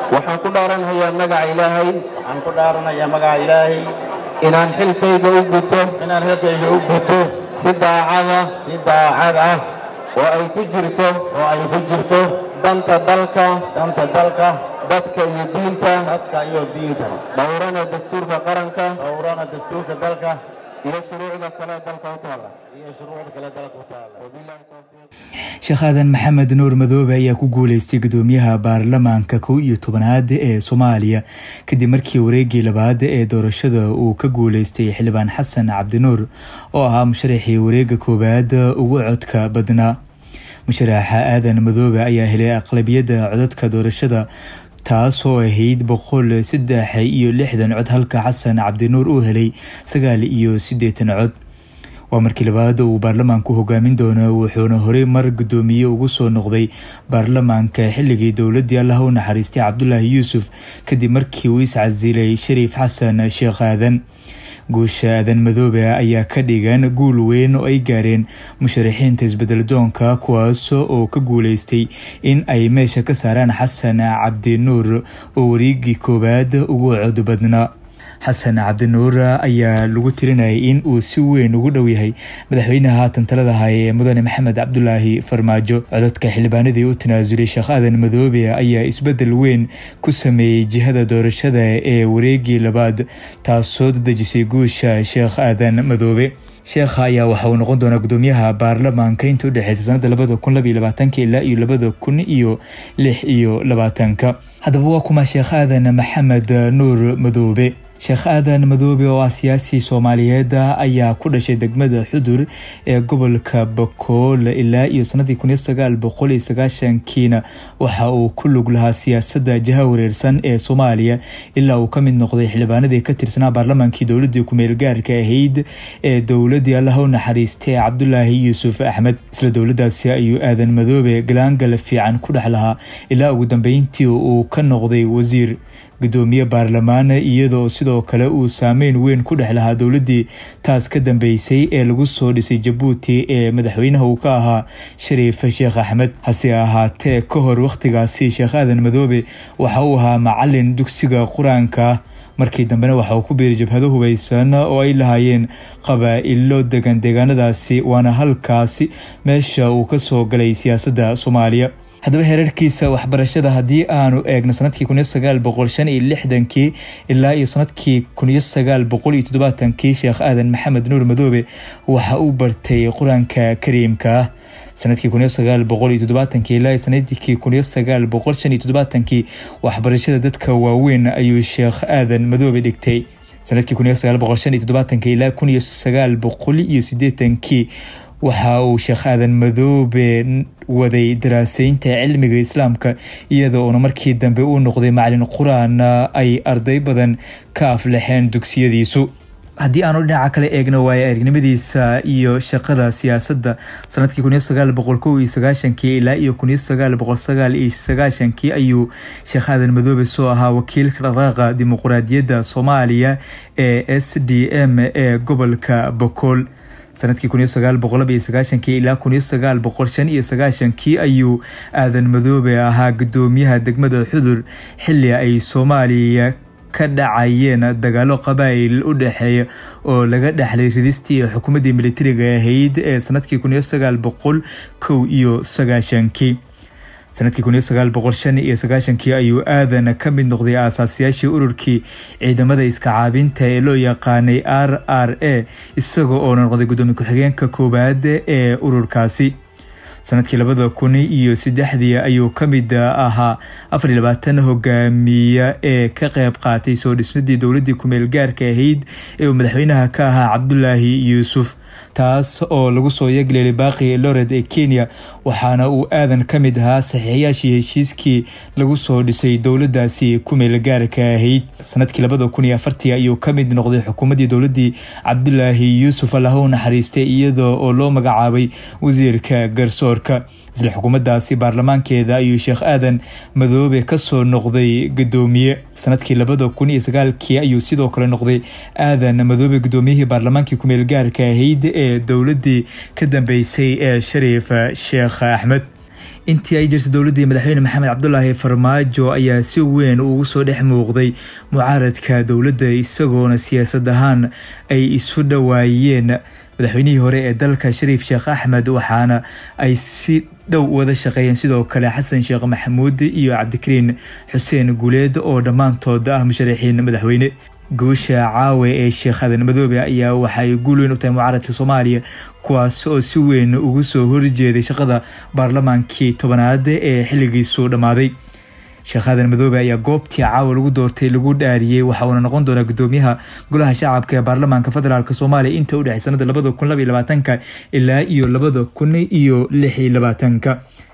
waxaan ku dhaaranayaa magaca ilaahay waxaan ku dhaaranayaa magaca ilaahay inaan xilkayga u guto inaan xilkayga u guto si daacada si daacad ah oo ay ku jirto oo ay ku jirto danta dalka danta dalka dadka iyo diinta dadka iyo diinta dhowrana dastuurka qaranka dhowrana dastuurka dalka iyo shuruucda kale dalka u taala iyo shuruucda kale dalka u taala wabillahi tawfiiq sheekh aadan maxamed nuur madoobe ayaa ku guuleystay gudoomiyaha baarlamaanka kow iyo tobanaad ee soomaaliya kadib markii wareegii labaad ee doorashada uu ka guuleystay xildhibaan xasan cabdinuur oo ahaa musharaxii wareega koowaad ugu codka badnaa musharaxa aadan madoobe ayaa helay aqlabiyadda codadka doorashada taasoo ahayd boqol saddex iyo lixdan cod halka xasan cabdinuur uu helay sagaal iyo siddeetan cod waa markii labaad uu baarlamaanku hogaamin doono wuxuuna horey mar gudoomiye ugu soo noqday baarlamaanka xilligii dowladii allah u naxariistay cabdulaahi yuusuf kadib markii uu iscasilay shariif xasan sheekh aadan guusha aadan madoobe ayaa ka dhigan guul weyn oo ay gaareen musharaxiinta isbeddeldoonka kuwaas oo ka guuleystay in ay meesha ka saaraan xasan cabdinuur oo wareegii koowaad ugu cod badnaa xasan cabdinuur ayaa lagu tirinayay in uu si weyn ugu dhow yahay madaxweynaha haatan talada haya ee mudane maxamed cabdulaahi farmaajo codadka xildhibaanadii u tanaasulay sheekh aadan madoobe ayaa isbedel weyn ku sameeyey jihada doorashada ee wareegii labaad taasoo dadejisay guusha sheekh aadan madoobe sheekha ayaa waxa uu noqon doonaa gudoomiyaha baarlamaanka inta udhexeysa sanada labada kun labaiyo labaatanka ilaa iyo labada kun iyo lix iyo labaatanka haddaba waa kuma sheekh aadan maxamed nuur madoobe sheekh aadan madoobe oo ah siyaasi soomaaliyeed ayaa ku dhashay degmada xudur ee gobolka bakool ilaa iyo sanadii kun iyo sagaal boqol iyo sagaashankiina waxa uu ku lug lahaa siyaasadda jaha wareersan ee soomaaliya ilaa uu ka mid noqday xildhibaanadii ka tirsanaa baarlamaankii dowladii kumeel gaarka ahayd ee dowladii allah u naxariistay cabdulaahi yuusuf axmed isla dowladaasi ayuu aadan madoobe galaangal fiican ku dhex lahaa ilaa ugu dambeyntii uu ka noqday wasiir gudoomiye baarlamaan iyadoo sidoo kale uu saameyn weyn ku dhex lahaa dowladii taas ka dambeysay ee lagu soo dhisay jabuuti ee madaxweynaha uu ka ahaa shariif sheekh axmed hase ahaatee ka hor wakhtigaasi sheekh aadan madoobe waxa uu ahaa macalin dugsiga qur-aanka markii dambena waxa uu ku biiray jabhado hubaysan oo ay lahaayeen qabaa-ilo degan deegaanadaasi waana halkaasi meesha uu ka soo galay siyaasadda soomaaliya haddaba heerarkiisa waxbarashada haddii aanu eegno sanadkii kun iyo sagaal boqol shan iyo lixdankii ilaa iyo sanadkii kun iyo sagaal boqol iyo toddobaatankii sheekh aadan maxamed nuur madoobe waxa uu bartay qur-aanka kariimka sanadkii kun iyo sagaal boqol iyo toddobaatankii ilaa sanadkii kun iyo sagaal boqol shan iyo toddobaatankii waxbarashada dadka waaweyn ayuu sheekh aadan madoobe dhigtay sanadkii kun iyo sagaal boqol shan iyo toddobaatankii ilaa kun iyo sagaal boqol iyo siddeetankii waxa uu sheekh aadan madoobe waday daraaseynta cilmiga islaamka iyada oona markii dambe uu noqday macalin qur-aan ay arday badan ka aflaxeen dugsiyadiisu haddii aanu dhinaca kale eegno waayo aragnimadiisa iyo shaqada siyaasadda sanadkii kun iyo sagaal boqol kow iyo sagaashankii ilaa iyo kun iyo sagaal boqol sagaal iyo sagaashankii ayuu sheekh aadan madoobe soo ahaa wakiilka dhaqaaqa dimuquraadiyadda soomaaliya ee s d m ee gobolka bokool sanadkii kun iyo sagaal boqol laba iyo sagaashankii ilaa kun iyo sagaal boqol shan iyo sagaashankii ayuu aadan madoobe ahaa gudoomiyaha degmada xudur xilli ay soomaaliya ka dhacayeen dagaalo qabaa'il u dhexeeya oo laga dhexlay ridistii xukuumaddii militariga ahayd ee sanadkii kun iyo sagaal boqol kow iyo sagaashankii sanadkii kun iyo sagaal boqol shan iyo sagaashankii ayuu aadan ka mid noqday aasaasiyaashii ururkii ciidamada iska caabinta ee loo yaqaanay r r a isagoo oo noqday gudoomiye ku-xigeenka koowaad ee ururkaasi sanadkii labada kun iyo saddexdii ayuu ka mid ahaa afar iyo labaatan hogaamiye ee ka qeyb qaatay soo dhismadii dowladii kumeel gaarka ahayd ee uu madaxweynaha ka ahaa cabdulaahi yuusuf taas oo lagu soo yeegleelay baaqi lored ee kenya waxaana uu aadan ka mid ahaa saxiixayaashii heshiiskii lagu soo dhisay dowladaasi kumeel gaarka ahayd sanadkii labada kun iyo afartii ayuu ka mid noqday xukuumaddii dowladii cabdulaahi yuusuf allah u naxariistay iyadoo oo loo magacaabay wasiirka garsoorka isla xukuumaddaasi baarlamaankeeda ayuu sheekh aadan madoobe kasoo noqday gudoomiye sanadkii labada kun iyo sagaalkii ayuu sidoo kale noqday aadan madoobe gudoomiyihii baarlamaankii kumeel gaarka ahayd ee dowladii ka dambeysay ee shariif sheekh axmed intii ay jirta dowladdii madaxweyne maxamed cabdulaahi farmaajo ayaa si weyn ugu soo dhex muuqday mucaaradka dowladda isagoona siyaasad ahaan ay isu dhowaayeen madaxweynihii hore ee dalka shariif sheekh axmed waxaana ay si dhow wada shaqeeyeen sidoo kale xasan sheekh maxamuud iyo cabdikariin xuseen guuleed oo dhammaantood ah musharaxiin madaxweyne guusha caawe ee sheekh adan madoobe ayaa waxay guul weyn u tahay mucaaradka soomaaliya kuwaas oo si weyn ugu soo horjeeday shaqada baarlamaankii tobanaad ee xilligiisu dhammaaday sheekh aadan madoobe ayaa goobtii caawa lagu doortay lagu dhaariyey waxa uuna noqon doonaa gudoomiyaha golaha shacabka ee baarlamaanka federaalk soomaaliya inta u dhexey sanada labada kun laba iyo labaatanka ilaa iyo labada kun iyo lix iyo labaatanka